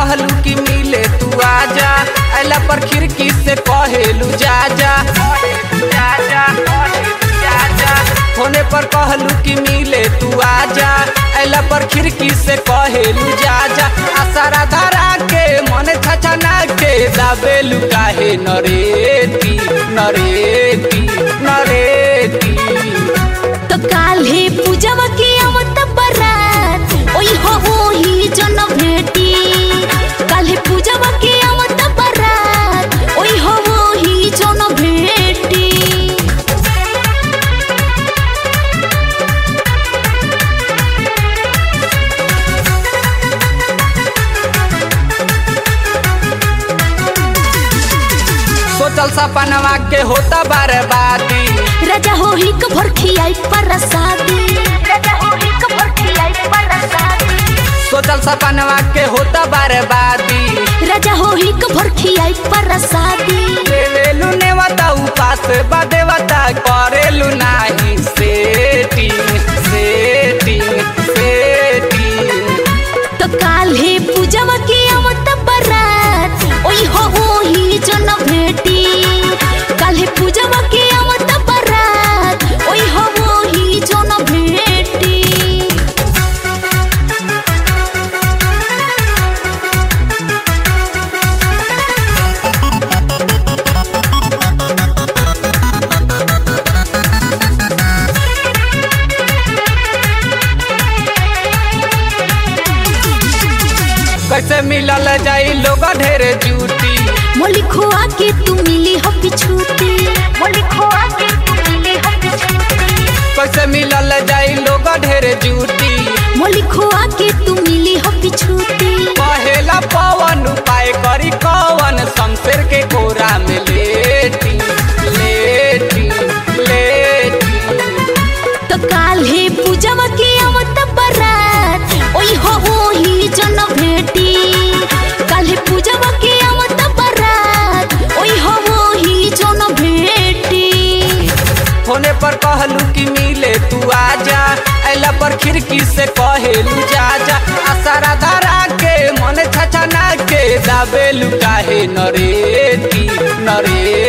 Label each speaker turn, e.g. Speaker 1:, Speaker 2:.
Speaker 1: कहलू कि मिले तू आजा अला पर खिड़की से कहेलू जा जा जा जा जा जा होने पर कहलू कि मिले तू आजा अला पर खिड़की से कहेलू जा जा आसारा धरा के मन छछना के दाबेलू काहे नरेती नरेती नरेती
Speaker 2: तो काल्हे पूजवा के आवत बरात ओई हो ओही जन भेटी काल्हे पूजवा के आवत बरात ओई हो ओही जन भेटी
Speaker 1: सोचल सपनवा के होता बर्बादी
Speaker 2: राजा हो ही कभर खियाई परसादी राजा हो ही कभर खियाई परसादी
Speaker 1: सोचल सपनवा के होता बर्बादी
Speaker 2: राजा हो ही कभर खियाई परसादी
Speaker 1: देवेलू नेवता उपास बदेवता करेलू नाही सेटिंग सेटिंग सेटिंग
Speaker 2: तो काल्हे पूजवा के आवत बरात ओई हो ओही जन भेटी काल्हे पूजवा के आवत बरात ओई हो ओही जन भेटी
Speaker 1: कैसे मिलल जाई लोग ढेरे जूटी
Speaker 2: मोली खोआ के तू मिली हो पिछूती मोली खोआ के तू मिली हो पिछूती
Speaker 1: कैसे मिलल जाई लोग ढेरे जूटी
Speaker 2: मोली खोआ के तू मिली हो पिछूती
Speaker 1: पहेला पवन उपाय करी कवन शमशेर के कोरा में लेटी लेटी लेटी
Speaker 2: तो काल्हे पूजवा के आवत बरात ओई हो ओही जन भेटी काल्हे पूजवा के आवत बरात ओई हो ओही जन भेटी
Speaker 1: होने पर कहलू कि मिले तू आजा अला पर खिड़की से कहेलू जा जा आसारा धरा के मन छछना के दाबेलू काहे नरेती नरे